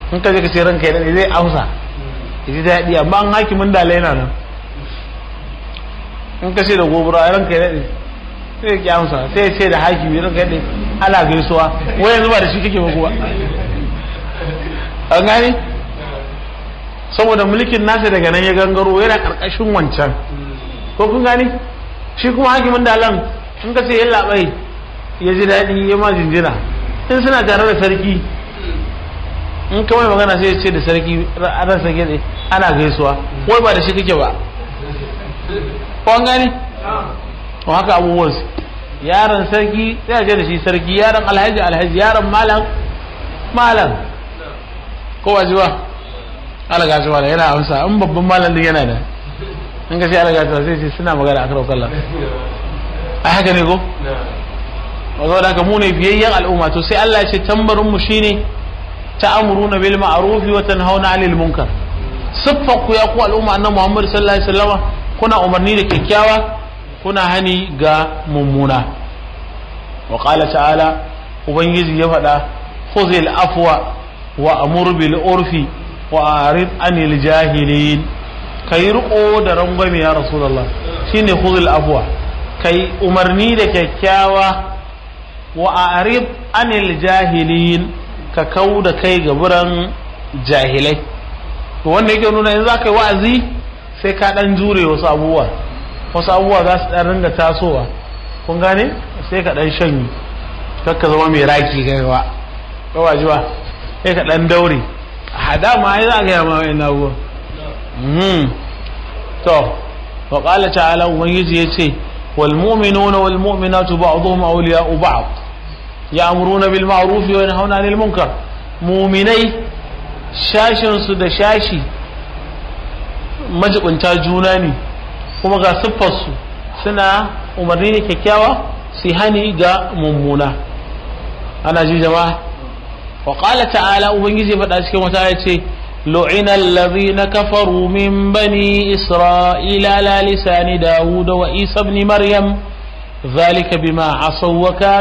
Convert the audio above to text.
in ka je ka ce ranka ya daɗe zai amsa ya ji daɗi amma an hakimin da yana nan in ka ce da gobara ranka ya daɗe sai ya ki amsa sai ya ce da hakimi ranka ya daɗe ana gaisuwa wai yanzu ba da shi kake ba kuwa an gane saboda mulkin nasa daga nan ya gangaro yana karkashin wancan ko kun gane shi kuma hakimin dalan in ka ce ya labai ya ji daɗi ya ma jinjina in suna tare da sarki in ka mai magana sai ya ce da sarki ran sarki ne ana gaisuwa wai ba da shi kake ba ko an gane ko haka abubuwan su yaron sarki sai a ce da shi sarki yaron alhaji alhaji yaron malam malam ko ba ji ba alaga shi wala yana amsa in babban malam din yana da in ka ce alaga shi sai ce suna magana a karau sallah a haka ne ko wazo da mu ne biyayyen al'umma to sai Allah ya ce tambarin mu shine ta'amuruna bil ma'ruf wa tanhauna 'anil munkar siffar ku ya ku al'umma annabi Muhammad sallallahu alaihi wasallam kuna umarni da kyakkyawa kuna hani ga mummuna wa qala ta'ala ubangiji ya faɗa khuzil afwa wa amur bil urfi wa arid anil jahilin kai riko da rangwame ya rasulullah shine khuzul afwa kai umarni da kyakkyawa wa arid anil jahilin ka kau da kai ga buran jahilai to wanda yake nuna yanzu zaka yi wa'azi sai ka dan jure wasu abubuwa wasu abubuwa za su dan ringa tasowa kun gane sai ka dan shanyi kakka zama mai raki kai ba kawajiwa sai ka dan daure hada ma ai za ga ma wai na go to wa qala ta'ala ubangiji yace wal mu'minuna wal mu'minatu ba'dhum awliya'u ba'd ya'muruna bil ma'ruf wa yanhauna 'anil munkar mu'minai shashin su da shashi majibunta juna ne kuma ga siffar su suna umarni ne kyakkyawa su hani ga mummuna ana ji jama'a وقال تعالى ubangiji faɗa cikin wata ya ce لعن الذين كفروا من بني إسرائيل على لسان داود وإيسى بن مريم ذلك بما عصوا وكانوا